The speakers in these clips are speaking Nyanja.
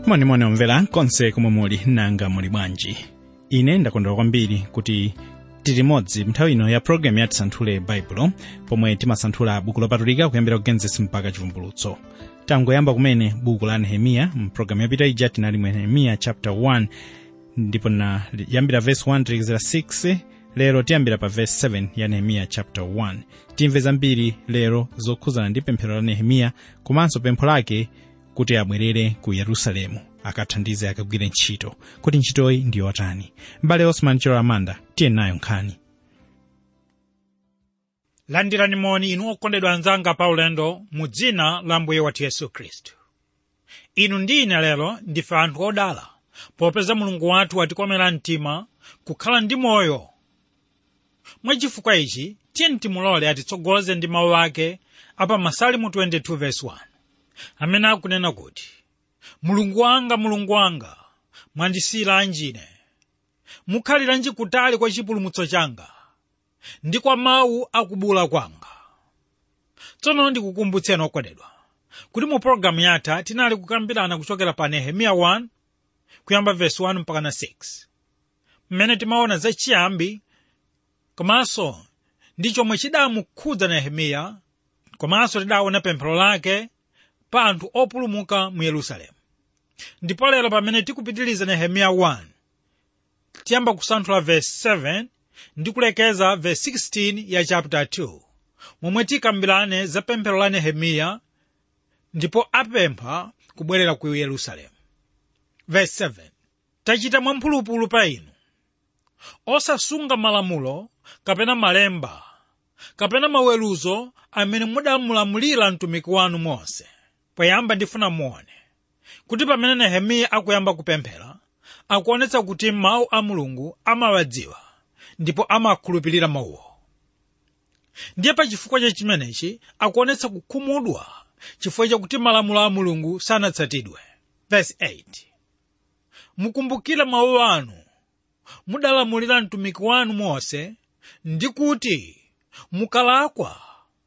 monimoni omvera konse komwe muli nanga muli bwanji ine ndakondwera kwambiri kuti tili limodzi nthawi ino ya programu ya tisanthule baibulo pomwe timasanthula buku lopatulika kuyambira ku genesis mpaka chivumbulutso tangoyamba kumene buku la nehemiya mpulogalamu yapita ija tinali mu nehemiya chapter 1 ndipo na yambira verse 1 tilekezera 6 lero tiyambira pa verse 7 ya nehemiya chapter 1 timve zambiri lero zokhuzana ndi pemphero la nehemiya komanso pempho lake kuti abwerere ku yerusalemu akathandize akagwire ntchito kuti ntchitoyi ndi yotani m'bale osman chilo amanda tiye nayo nkhani landirani moni inu okondedwa anzanga pa ulendo mu dzina la mbuye wathu yesu khristu inu ndi ine lero ndife anthu odala popeza mulungu wathu watikomera mtima kukhala ndi moyo mwachifukwa ichi tiyeni timulole atitsogoze ndi mawu ake apa masalimu 22 verse 1 amene akunena kuti mulungu wanga mulungu wanga mwandisiyiranji ine mukhaliranji kutali kwa chipulumutso changa ndi kwa mawu akubula kwanga tsono ndikukumbutseni okondedwa kuti mu pologalamu yatha tinali kukambirana kuchokera pa nehemiya 1 kuyamba vesi 1 mpaka na 6 mmene timaona zachiyambi komanso ndi chomwe chidamukhudza nehemiya komanso tidaona pemphero lake pa anthu opulumuka mu yerusalemu ndipo lero pamene tikupitiriza nehemiya 1 tiyamba kusanthula vesi 7 ndi kulekeza vesi 16 ya chapter 2 momwe tikambirane za pemphero la nehemiya ndipo apempha kubwerera ku yerusalemu vesi 7 tachita mwamphulupulu pa inu osasunga malamulo kapena malemba kapena maweruzo amene mudamulamulira mtumiki wanu mose poyamba ndifuna muone kuti pamene nehemiya akuyamba kupemphera akuonetsa kuti mawu a mulungu amawadziwa ndipo amakhulupirira mawuwo ndiye pa chifukwa cha chimenechi akuonetsa kukhumudwa chifukwa chakuti malamulo a mulungu sanatsatidwe verse 8 mukumbukire mawu anu mudalamulira mtumiki wanu mose ndi kuti mukalakwa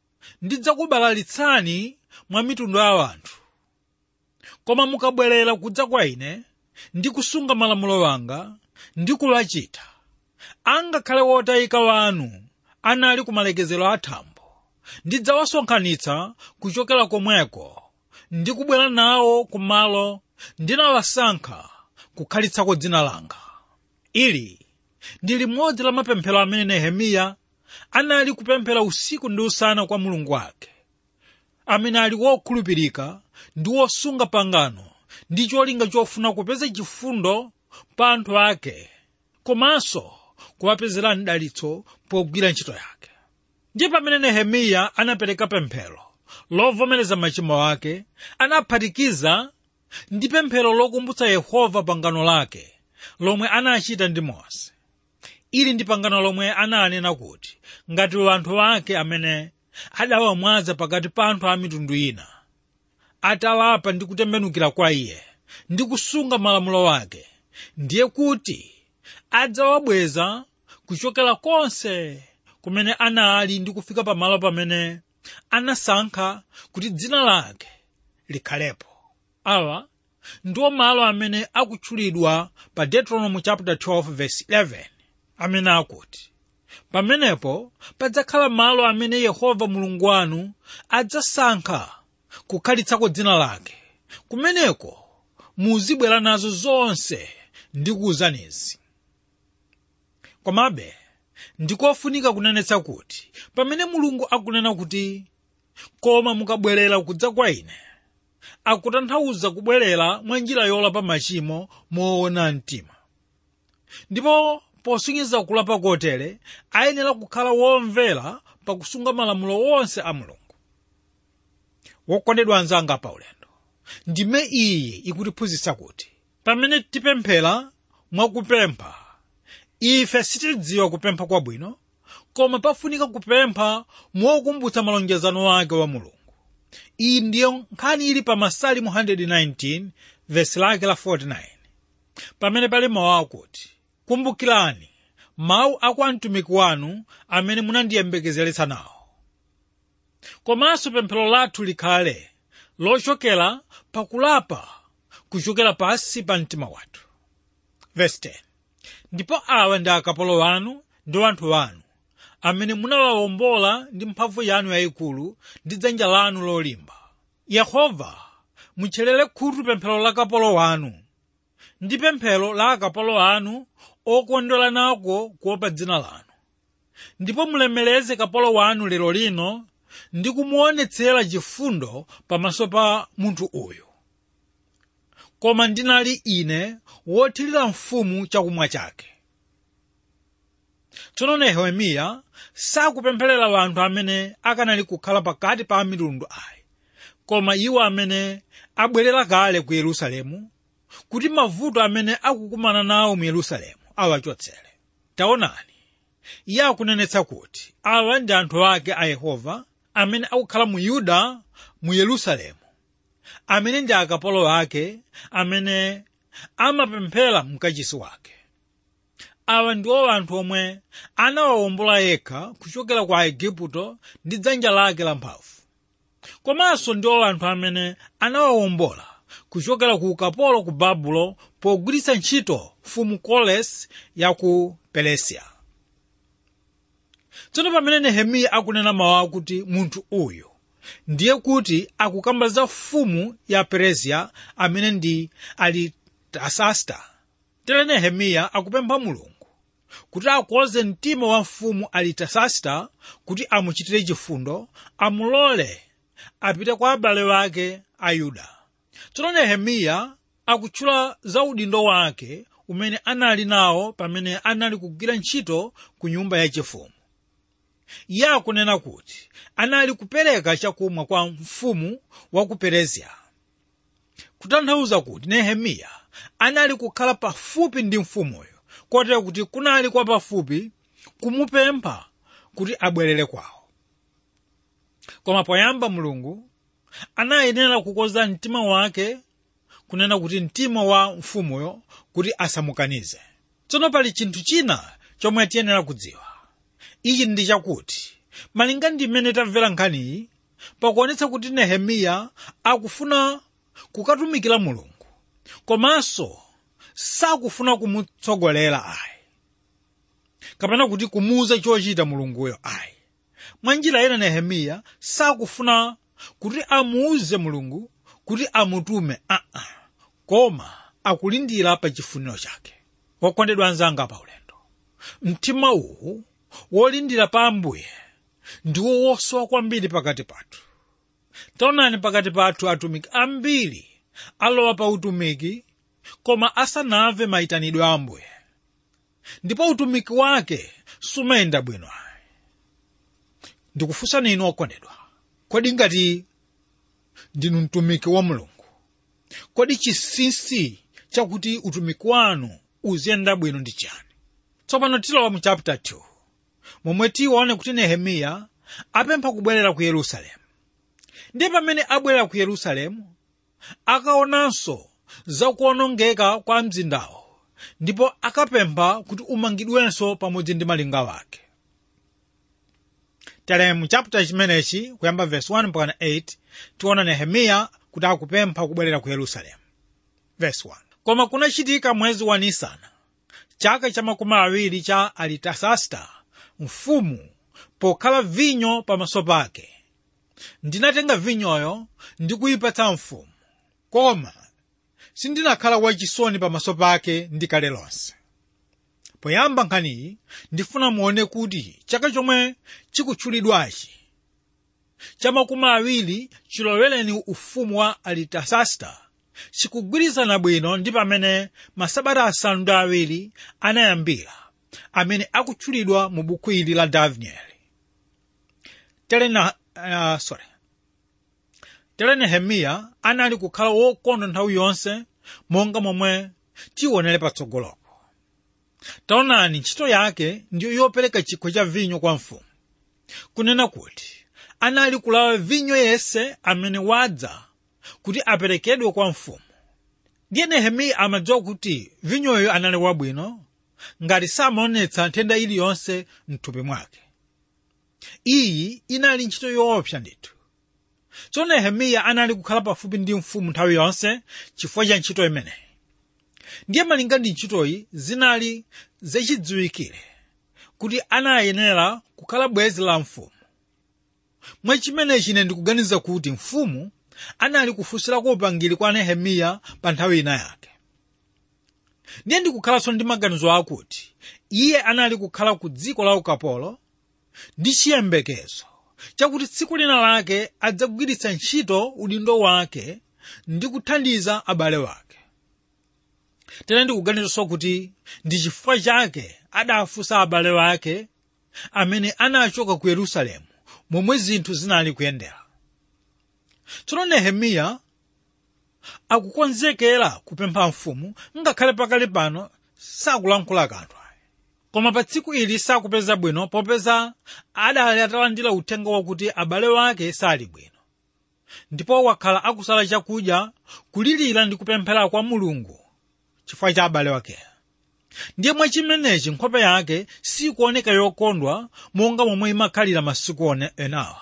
ndidzakubalalitsani mwa mitundu ya anthu koma mukabwerera kudza kwa ine ndi kusunga malamulo wanga ndi kulachita angakhale wotayika wanu anali ku malekezero athambo ndidzawasonkhanitsa kuchokera komweko ndi kubwera nawo ku malo ndinawasankha kukhalitsako dzina langa ili ndi limodzi la mapemphero amene nehemiya anali kupemphera usiku ndi usana kwa mulungu wake amene ali wokhulupirika ndi wosunga pangano ndi cholinga chofuna kupeza chifundo pa anthu ake komanso kuwapezera mdalitso pogwira ntchito yake ndiye pamene nehemiya anapereka pemphero lovomereza machimo ake anaphatikiza ndi pemphero lokumbutsa yehova pangano lake lomwe anachita ndi mose ili ndi pangano lomwe ananena kuti ngati anthu ake amene adawamwaza pakati pa anthu a mitundu ina atalapa ndi kutembenukira kwa iye ndi kusunga malamulo ake ndiye kuti adzawabweza kuchokera konse kumene anali ndi kufika pamalo pamene anasankha kuti dzina lake likhalepo awa ndiwo malo amene akutchulidwa pa deuteronomy chapter 12 verse 11 amene akuti pamenepo padzakhala malo amene yehova mulungu wanu adzasankha kukhalitsako dzina lake kumeneko muzibwera nazo zonse ndi kuwuzanizi komabe ndikofunika kunenetsa kuti pamene mulungu akunena kuti koma mukabwerera kudza kwa ine akutanthauza kubwerera mwa njira yolapa machimo moona mtima ndipo posungiza kulapa kotere ayenera kukhala womvera pakusunga malamulo wonse a mulungu wokondedwa anzanga pa ulendo ndime iyi ikutiphunzitsa kuti pamene tipemphera mwakupempha ife sitidziwa kupempha kwabwino koma pafunika kupempha mokumbutsa malonjezano ake wa mulungu iyi ndiyo nkhani ili pa masalimu 119 vesi lake la 49 pamene pali mawu akuti kumbukirani mawu a kwa mtumiki wanu amene munandiyembekezeretsa nawo komanso pemphero lathu likhale lochokera pakulapa kuchokera pansi pa mtima wathu Verse 10. ndipo awa ndi akapolo anu ndi anthu anu amene munawawombola ndi mphamvu yanu yayikulu ndi dzanja lanu lolimba yehova mutcherere khutu pemphero la kapolo wanu ndi pemphero la akapolo anu okondwera nako kuopa dzina lanu ndipo mulemereze kapolo wanu lero lino ndi kumuonetsera chifundo pamaso pa munthu uyu koma ndinali ine wothirira mfumu chakumwa chake tsono nehemiya sakupempherera anthu amene akanali kukhala pakati pa mitundu ayi koma iwo amene abwerera kale ku yerusalemu kuti mavuto amene akukumana nawo mu yerusalemu awachotsere taonani iye akunenetsa kuti awa ndi anthu ake a yehova amene akukhala mu yuda mu yerusalemu amene ndi akapolo ake amene amapemphera mkachisi wake awa ndiwo anthu omwe anawawombola yekha kuchokera kwa aigupto ndi dzanja lake lamphamvu komanso ndiwo anthu amene anawawombola kuchokera ku ukapolo ku babulo pogwiritsa ntchito mfumu kolesi ya ku peresiya tsono pamene nehemiya akunena mawu akuti munthu uyu ndiye kuti akukamba za mfumu ya peresiya amene ndi alitasasta tere nehemiya akupempha mulungu kuti akonze mtima wa mfumu alitasasta kuti amuchitire chifundo amulole apite kwa abale wake a yuda tsono nehemiya akutchula za udindo wake umene anali nawo pamene anali kugwira ntchito ku nyumba yachifumu iye akunena kuti anali kupereka chakumwa kwa mfumu wa ku peresiya kutanthauza kuti nehemiya anali kukhala pafupi ndi mfumuyo kotero kuti kunali kwa pafupi kumupempha kuti abwerere kwawo koma poyamba mulungu anayenera kukonza mtima wake kunena kuti mtima wa mfumuyo kuti asamukanize tsono pali chinthu china chomwe tiyenera kudziwa ichi ndi chakuti malinga ndi mmene tamvera nkhaniyi pakuonetsa kuti nehemiya akufuna kukatumikira mulungu komanso sakufuna kumutsogolera ayi kapena kuti kumuuza chochita mulunguyo ayi mwa njira ina nehemiya sakufuna kuti amuuze mulungu kuti amutume aa uh -uh. koma akulindira pa chifuniro chake wokondedwa anzanga pa ulendo mtima uwu wolindira pa ambuye ndiwo wosowa kwambiri pakati pathu taonani pakati pathu atumiki ambiri alowa pa utumiki koma asanamve mayitanidwe a ambuye ndipo utumiki wake sumayenda bwino ndikufunsani inu okondedwa kodi ngati ndinu mtumiki wa mulungu kodi chinsinsi chakuti utumiki wanu uziyenda bwino ndi chani tsopano tilowa mu chapter 2 momwe tione kuti nehemiya apempha kubwerera ku yerusalemu ndiye pamene abwerera ku yerusalemu akaonanso zakuonongeka kwa mzindawo ndipo akapempha kuti umangidwenso pamodzi ndi malinga wake tere mu chapter chimenechi kuyamba verse 1 mpaka 8 tiona nehemiya kuti akupempha kubwerera ku yerusalemu verse 1 koma kunachitika mwezi wa nisana chaka cha makumi awiri cha alitasasta mfumu pokhala vinyo pamaso pake ndinatenga vinyoyo ndi kuyipatsa mfumu koma sindinakhala wachisoni pamaso pake ndikale lonse poyamba nkhaniyi ndifuna muone kuti chaka chomwe chikutchulidwachi cha makumi awiri chilowereni ufumu wa alitasasta chikugwirizana bwino ndi pamene masabata asanu ndi awiri anayambira amene akutchulidwa mu buku ili la danieli tere na uh, sorry tere nehemiya anali kukhala wokondwa nthawi yonse monga momwe tionere patsogolopo taonani ntchito yake ndiyo yopereka chikho cha vinyo kwa mfumu kunena kuti anali kulawa vinyo yese amene wadza kuti aperekedwe kwa mfumu ndiye nehemiya amadziwa kuti vinyoyo anali wabwino ngati samaonetsa nthenda iliyonse mthupi mwake iyi inali ntchito yoopsa ndithu tsono nehemiya anali kukhala pafupi ndi mfumu nthawi yonse chifukwa cha ntchito imeneyi ndiye malinga ndi ntchitoyi zinali zachidziwikire kuti anayenera kukhala bwenzi la mfumu mwachimenechi ine ndikuganiza kuti mfumu anali kufunsirako upangiri kwa nehemiya pa nthawi ina yake ndiye ndikukhalanso ndi maganizo akuti iye anali kukhala ku dziko la ukapolo ndi chiyembekezo chakuti tsiku lina lake adzagwiritsa ntchito udindo wake ndi kuthandiza abale wake tena ndikuganizanso kuti ndi chifukwa chake adafunsa abale wake amene anachoka ku yerusalemu momwe zinthu zinali kuyendera tsono nehemiya akukonzekera kupempha mfumu ngakhale pakali pano sakulankhula kanthu koma pa tsiku ili sakupeza bwino popeza adali atalandira uthenga wakuti abale wake sali bwino ndipo wakhala akusala chakudya kulirira ndi kupemphera kwa mulungu chifukwa cha abale wake ndiye mwachimenechi nkhope yake sikuoneka yokondwa monga momwe imakhalira masiku enawa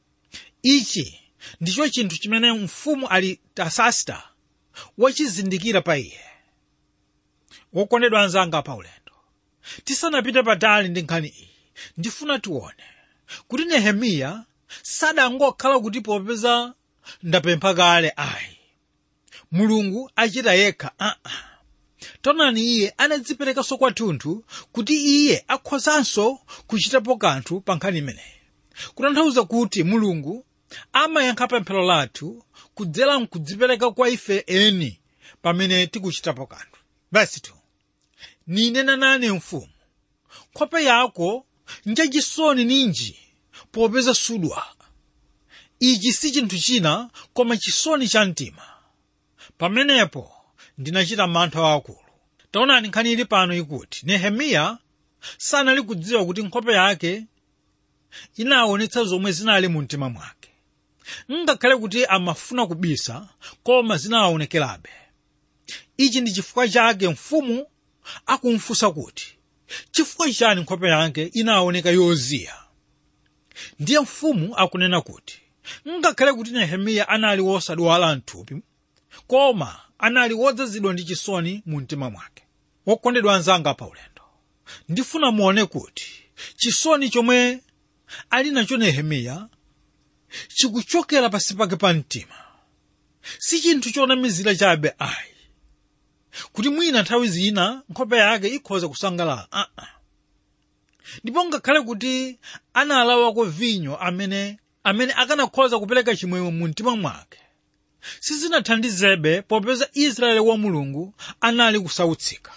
ichi ndicho chinthu chimene mfumu alitasasita wachizindikira pa iye wokondedwa anzanga pa ulendo tisanapite patali ndi nkhani iyi ndifuna tione kuti nehemiya sadangokhala kuti popeza ndapempha kale ayi mulungu achita yekha aa uh -uh. tonani iye anadziperekanso kwathunthu kuti iye akhozanso kuchitapo kanthu pa nkhani imeneyi kutanthauza kuti mulungu amayankha pemphero lathu kudzera mkudzipereka kwa ife eni pamene tikuchitapo kanthu vesi 2 ninena nane mfumu nkhope yako njachisoni ninji popeza sudwa ichi si chinthu china koma chisoni cha mtima pamenepo ndinachita mantha akulu taonani nkhani ili pano ikuti nehemiya sanali kudziwa kuti nkhope yake inaonetsa zomwe zinali mu mtima mwake ngakhale kuti amafuna kubisa koma zinaonekerabe ichi ndi chifukwa chake mfumu akumfunsa kuti chifukwa chani nkhope yake inaoneka yoziya ndiye mfumu akunena kuti ngakhale kuti nehemiya anali wosadwala mthupi koma anali wodzazidwa ndi chisoni mu mtima mwake wokondedwa anzanga pa ulendo ndifuna muone kuti chisoni chomwe ali nacho nehemiya chikuchokera pasi pake pa mtima si chinthu chonamizira chabe ayi kuti mwina nthawi zina nkhope yake ikhoza kusangalala uh -uh. ndipo ngakhale kuti analawako vinyo amene amene akanakhoza kupereka chimwemwe mu mtima mwake sizinathandizebe popeza israeli wa mulungu anali kusautsika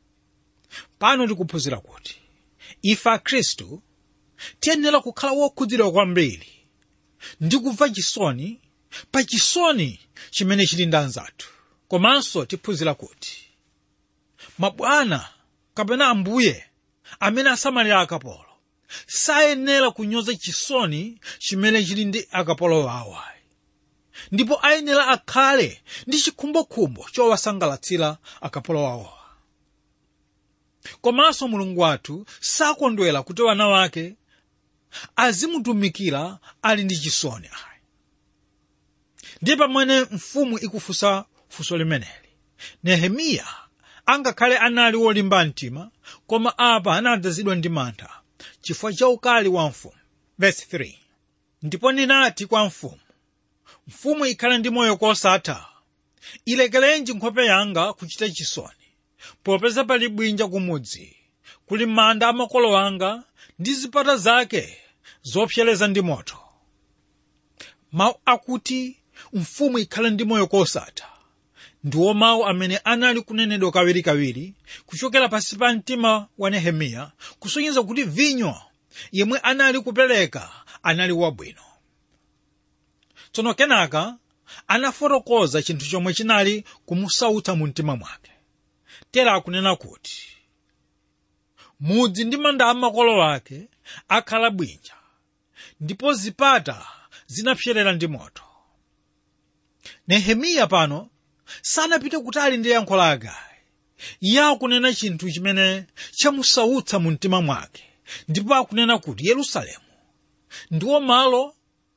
pano tikuphunzira kuti ife akhristu tiyenera kukhala wokhudzidwa kwambiri ndi kumva chisoni pa chisoni chimene chili ndi anzathu komanso tiphunzira kuti mabwana kapena ambuye amene asamalira akapolo sayenera kunyoza chisoni chimene chili ndi akapolo awo ndipo ayenera akhale ndi chikhumbokhumbo chowasangalatsira akapolo awo komanso mulungu wathu sakondwera kuti wana wake azimutumikira ali ndi chisoni ayi ndiye pamene mfumu ikufunsa funso limeneli nehemiya angakhale anali wolimba mtima koma apa anadzazidwa ndi mantha chifukwa cha ukali wa mfumu verse 3 ndipo ndinati kwa mfumu mfumu ikhale ndi moyo kosatha ilekerenji nkhope yanga kuchita chisoni popeza pali bwinja kumudzi kuli manda amakolo anga ndi zipata zake zopsereza ndi moto mawu akuti mfumu ikhale ndi moyo kosatha ndiwo mawu amene anali kunenedwa kawirikawiri kuchokera pansi pa mtima wa nehemiya kusonyeza kuti vinyo yemwe anali kupereka anali wabwino tsono kenaka anafotokoza chinthu chomwe chinali kumusautsa mu mtima mwake tera akunena kuti mudzi ndi manda amakolo ake akhala bwinja ndipo zipata zinapserera ndi moto nehemiya pano sanapite kutali ndi yankho lake iye akunena chinthu chimene chamusautsa mu mtima mwake ndipo akunena kuti yerusalemu ndiwo malo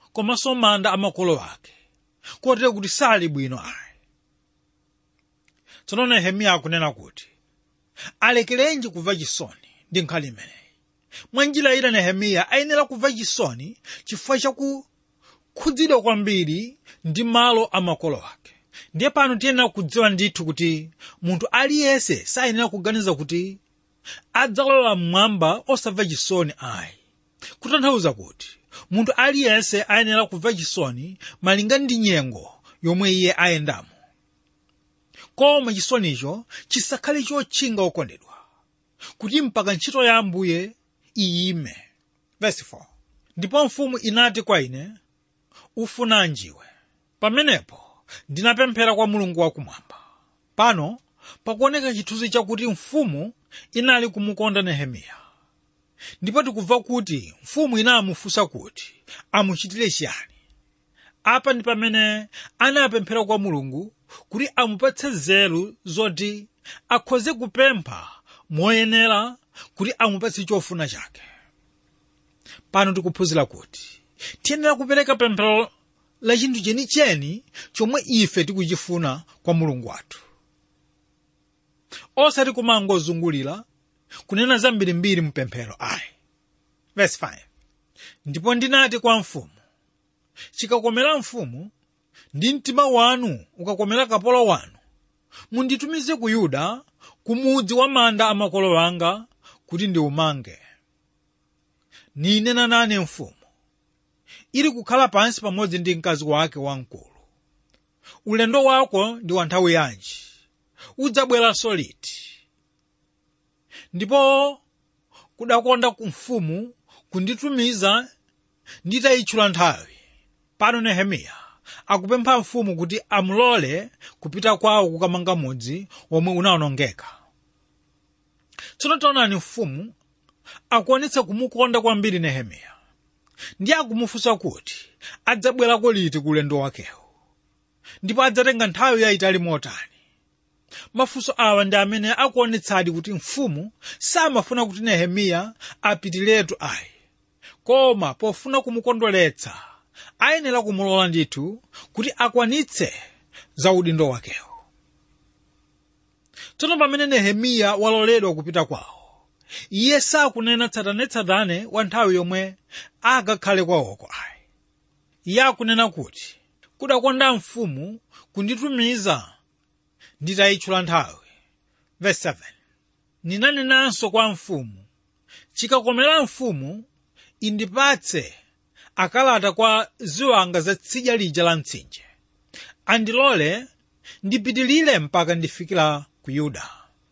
komanso manda a makolo ake kotero kuti sali bwino ayi tsono nehemiya akunena kuti alekerenji kumva chisoni ndi nkhani imeneyi mwa njira ina nehemiya ayenera kumva chisoni chifukwa chakukhudzidwa kwambiri ndi malo a makolo ake ndiye pano tiyenera kudziwa ndithu kuti munthu aliyense sayenera kuganiza kuti adzalowa mmwamba osamva chisoni ayi kutanthauza kuti munthu aliyense ayenera kumva chisoni malinga ndi nyengo yomwe iye ayendamo koma chisonicho chisakhale chotchinga okondedwa kuti mpaka ntchito ya ambuye iyime Verse 4. ndipo mfumu inati kwa ine ufunanjiwe pamenepo ndinapemphera kwa mulungu wakumwamba pano pakuoneka chithunzi chakuti mfumu inali kumukonda nehemiya ndipo tikumva kuti mfumu inamufunsa kuti amuchitire chiyani apa ndi pamene anapemphera kwa mulungu kuti amupatse nzeru zoti akhoze kupempha moyenera kuti amupatse chofuna chake pano tikuphunzira kuti tiyenera kupereka pemphero la chinthu chenicheni chomwe ife tikuchifuna kwa mulungu wathu osati kumangozungulira kunena zambirimbiri mpemphero ayi verse 5 ndipo ndinati kwa mfumu chikakomera mfumu ndi mtima wanu ukakomera kapolo wanu munditumize ku yuda ku mudzi wa manda a makolo anga kuti ndiumange ninena nane mfumu ili kukhala pansi pamodzi ndi mkazi wake wamkulu ulendo wako ndi wa nthawi yanji udzabweranso liti ndipo kudakonda mfumu kunditumiza nditayitchula nthawi pano nehemiya akupempha mfumu kuti amulole kupita kwawo kukamanga mudzi omwe unawonongeka tsono taonani mfumu akuonetsa kumukonda kwambiri nehemiya ndiye akumufunsa kuti adzabwerako liti ku ulendo wakewo ndipo adzatenga nthawi yayitali motani mafunso awa ndi amene akuonetsadi kuti mfumu samafuna kuti nehemiya apitiretu ayi koma pofuna kumukondweretsa ayenera kumulola ndithu kuti akwanitse za udindo wakewo tsono pamene nehemiya waloledwa kupita kwawo iye sakunena tsatanetsatane wa nthawi yomwe akakhale kwawoko ayi iye akunena kuti kudakonda mfumu kunditumiza nditayitchula nthawi verse 7 ninanenanso kwa mfumu chikakomera mfumu indipatse akalata kwa ziwanga za tsidya lija la mtsinje andilole ndipitilire mpaka ndifikira ku yuda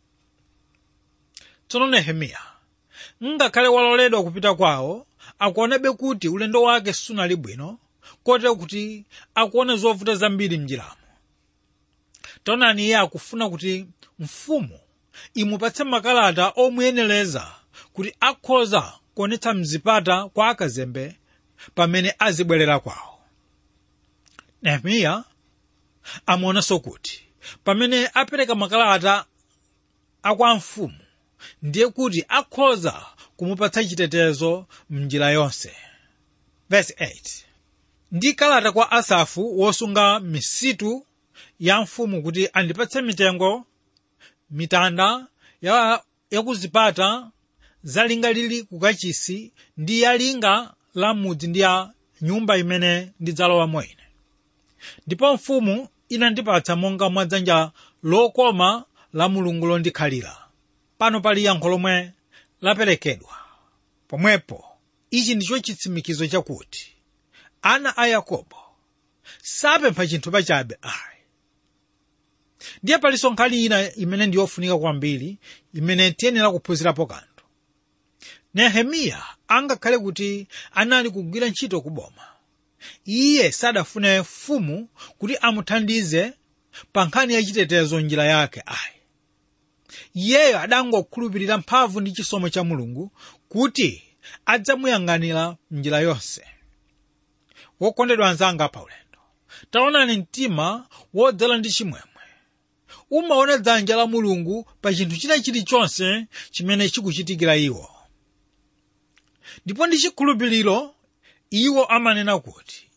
tsono nehemiya ngakhale waloledwa kupita kwawo akuonabe kuti ulendo wake sunali bwino kotero kuti akuona zovuta zambiri mnjiramo taonani iye akufuna kuti mfumu imupatse makalata omuyenereza kuti akhoza kuonetsa mzipata kwa akazembe pamene azibwerera kwawo nehemiya amaonanso kuti pamene apereka makalata akwa mfumu ndiye kuti akhoza kumupatsa chitetezo mnjira yonse verse 8 ndi kalata kwa asafu wosunga misitu ya mfumu kuti andipatse mitengo mitanda ya yakuzipata zalinga lili kukachisi ndi yalinga la mudzi ndi ya nyumba imene ndidzalowamo ine ndipo mfumu inandipatsa monga mwa dzanja lokoma la mulungu londikhalira pano pali yankho lomwe laperekedwa pomwepo ichi ndicho chitsimikizo chakuti ana a yakobo sapempha chinthu pachabe ayi ndiye palinso nkhani ina imene ndiyofunika kwambiri imene tiyenera kuphunzirapo kanthu nehemiya angakhale kuti anali kugwira ntchito kuboma iye sadafune mfumu kuti amuthandize pa nkhani yachitetezo njira yake ayi iyeyo adangokhulupirira mphamvu ndi chisomo cha mulungu kuti adzamuyang'anira njira yonse wokondedwa anzanga pa ulendo taonani mtima wodzala ndi chimwemwe umaona dzanja la mulungu pa chinthu china chilichonse chimene chikuchitikira iwo ndipo ndi chikhulupiriro iwo amanena kuti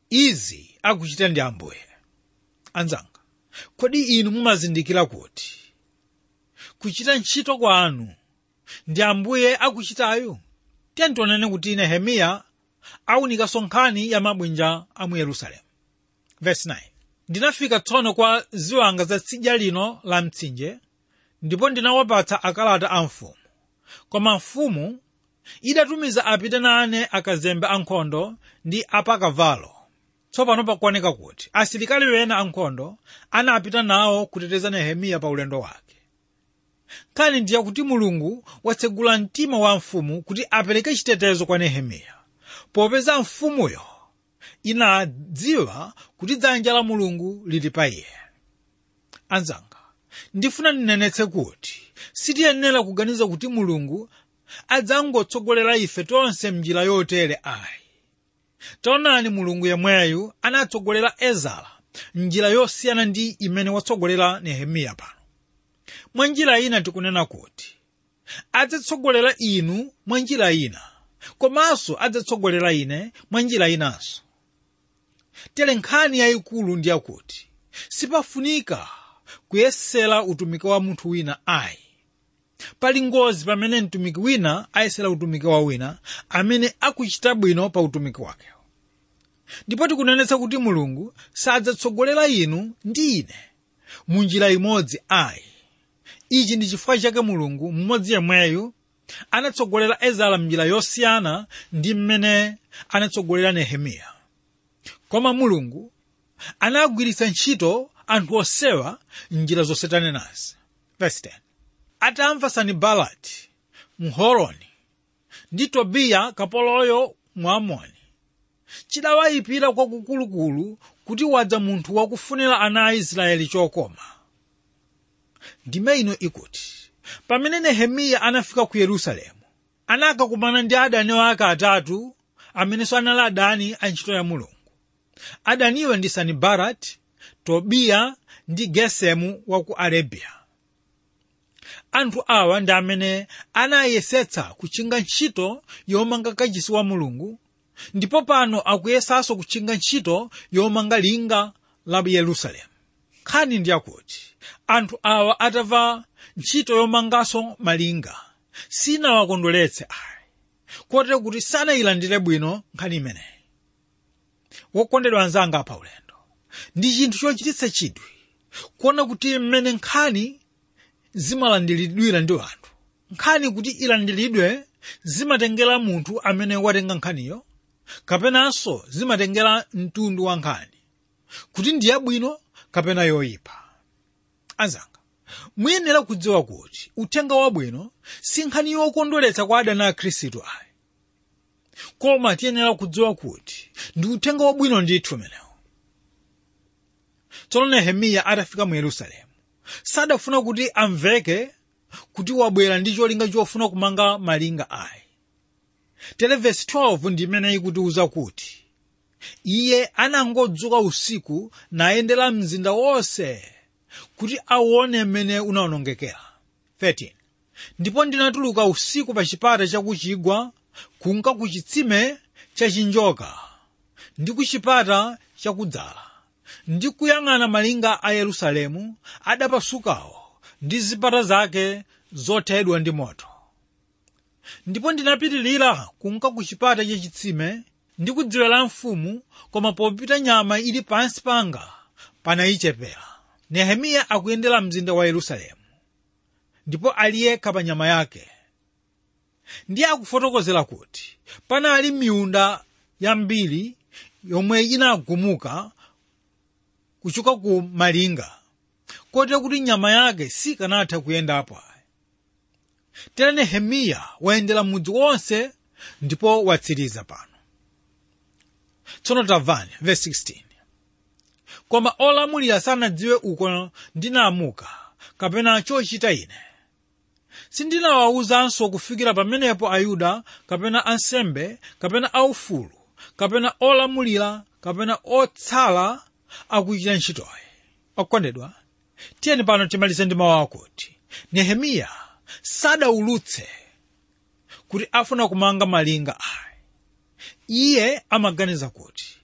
izi akuchita ndi ambuye anzanga kodi inu mumazindikira kuti kuchita ntchito kwanu ndi ambuye akuchitayo tiye tionene kuti nehemiya awunikanso nkhani ya mabwinja a mu yerusalemu verse 9 ndinafika tsono kwa ziwanga za tsidya lino la mtsinje ndipo ndinawapatsa akalata a mfumu koma mfumu idatumiza apite nane akazembe ankhondo ndi apakavalo tsopano pakuoneka kuti asilikali wena ankhondo anapita nawo kuteteza nehemiya pa ulendo wake nkhani ndiye kuti mulungu watsegula mtima wa mfumu kuti apereke chitetezo kwa nehemiya popeza mfumuyo inadziwa kuti dzanja la mulungu lili pa iye anzanga ndifuna ndinenetse kuti sitiyenera kuganiza kuti mulungu adzangotsogolera ife tonse mnjira yotere ayi taonani mulungu yemweyu anatsogolera ezara njira yosiyana ndi imene watsogolera nehemiya pano mwa njira ina tikunena kuti adzatsogolera inu mwa njira ina komanso adzatsogolera ine mwa njira inanso tere nkhani yayikulu ndi yakuti sipafunika kuyesera utumiki wa munthu wina ayi pali ngozi pamene mtumiki wina ayesera utumiki wa wina amene akuchita bwino pa utumiki wakewo ndipo tikunenetsa kuti mulungu sadzatsogolera inu ndi ine mu njira imodzi ayi ichi ndi chifukwa chake mulungu mmodzi yemweyu anatsogolera ezara mnjira yosiyana ndi mmene anatsogolera nehemiya koma mulungu anagwiritsa ntchito anthu osewa njira zonse tanenazi verse 10 atamva sanibalati mhoroni ndi tobiya kapoloyo mwamoni chidawayipira kwakukulukulu kuti wadza munthu wakufunira ana a israeli chokoma ndime ino ikuti pamene nehemiya anafika ku yerusalemu anakakumana ndi adani wake atatu amenenso anali adani a ntchito ya mulungu adaniwo ndi sanibalati tobiya ndi gesemu wa ku arabiya anthu awa ndi amene anayesetsa kuchinga ntchito yomanga kachisi wa mulungu ndipo pano akuyesanso kuchinga ntchito yomanga linga la yerusalemu nkhani ndi yakuti anthu awa atamva ntchito yomanganso malinga sinawakondweretse ayi kotero kuti sanayilandire bwino nkhani imeneyi wokondedwa anzanga pa ulendo ndi chinthu chochititsa chidwi kuona kuti mmene nkhani zimalandiridwira ndi anthu nkhani kuti ilandiridwe zimatengera munthu amene watenga nkhaniyo kapenanso zimatengera mtundu wa nkhani kuti ndi yabwino kapena yoyipa anzanga muyenera kudziwa kuti uthenga wabwino si nkhani yokondweretsa kwa adani a khristu ayi koma tiyenera kudziwa kuti ndi uthenga wabwino ndithu umenewo tsono nehemiya atafika mu yerusalemu sadafuna kuti amveke kuti wabwera ndi cholinga chofuna kumanga malinga ayi tere vesi 12 ndi imene ikutiuza kuti iye anangodzuka usiku nayendera mzinda wonse kuti aone mmene unawonongekera 13 ndipo ndinatuluka usiku pa chipata chakuchigwa kunka ku chitsime chachinjoka ndi ku chipata chakudzala ndi kuyang'ana malinga a yerusalemu adapasukawo ndi zipata zake zothedwa ndi moto ndipo ndinapitirira kunka ku chipata chachitsime ndi kudziwera mfumu koma popita nyama ili pansi panga panayichepera nehemiya akuyendera mzinda wa yerusalemu ndipo ali yekha pa nyama yake ndiye akufotokozera kuti panali miunda yambiri yomwe inagumuka kuchoka ku malinga kotero kuti nyama yake sikanatha kuyendapo ayi tere nehemiya wayendera mudzi wonse ndipo watsiriza pano tsono tamvani verse 16 koma olamulira sanadziwe uko ndinamuka kapena chochita ine sindinawawuzanso kufikira pamenepo ayuda kapena ansembe kapena aufulu kapena olamulira kapena otsala akuchita ntchitoyi okondedwa tiyeni pano timalize ndi mawu akuti nehemiya sadaulutse kuti afuna kumanga malinga ayi iye amaganiza kuti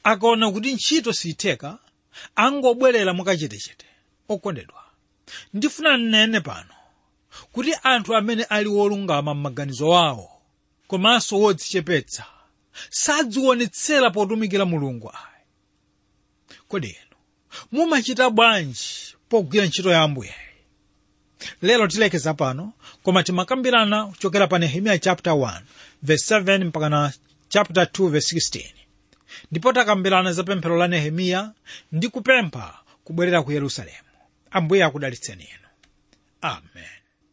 akaona kuti ntchito siyitheka angobwerera mukachetechete okondedwa ndifuna nnene pano kuti anthu amene ali wolungama m'maganizo awo komanso wodzichepetsa sadzionetsera potumikira mulungu ayi kodi inu mumachita bwanji pogwira ntchito ya ambuye lero tilekeza pano koma timakambirana kuchokera pa nehemiya chapter 1 verse 7 mpaka na chapter 2 verse 16 ndipo takambirana za pemphero la nehemiya ndi kupempha kubwerera ku yerusalemu ambuye akudalitseni inu amen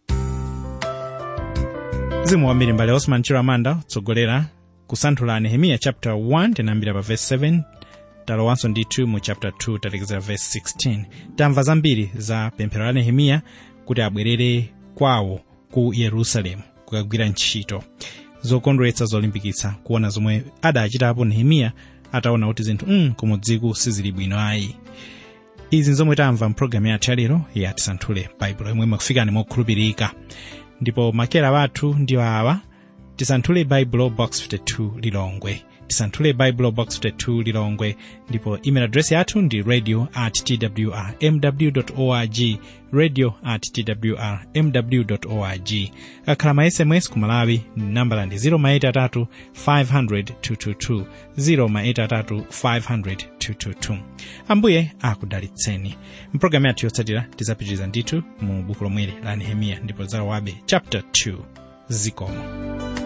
mzimu wambiri mbale osman chiramanda kutsogolera kusanthula nehemiya chapter 1 tinayambira pa verse 7 talowanso ndithu mu chapter 2 talekezera verse 16 tamva zambiri za pemphero la nehemiya kuti abwerere kwawo ku yerusalemu kukagwira ntchito zokondweretsa zolimbikitsa kuona zomwe adachitapo nehemiya ataona kuti zinthu mm, kumudziku sizili bwino ayi izi nzomwe tamva mpulogalamu yathu yalero ya tisanthule baibulo yomwe makufikani mokhulupirika ndipo makera wathu ndiwo awa tisanthule baibulo box 52 lilongwe tisanthule baibulo box 52 lilongwe ndipo email address yathu ndi radio at twr mw org radio at twr mw org akhala ma sms ku malawi nambala ndi 0 500 222 0 ambuye akudalitseni mpulogalamu yathu yotsatira tidzapitiriza ndithu mu buku lomweli la nehemiya ndipo zawabe chapter 2 zikomo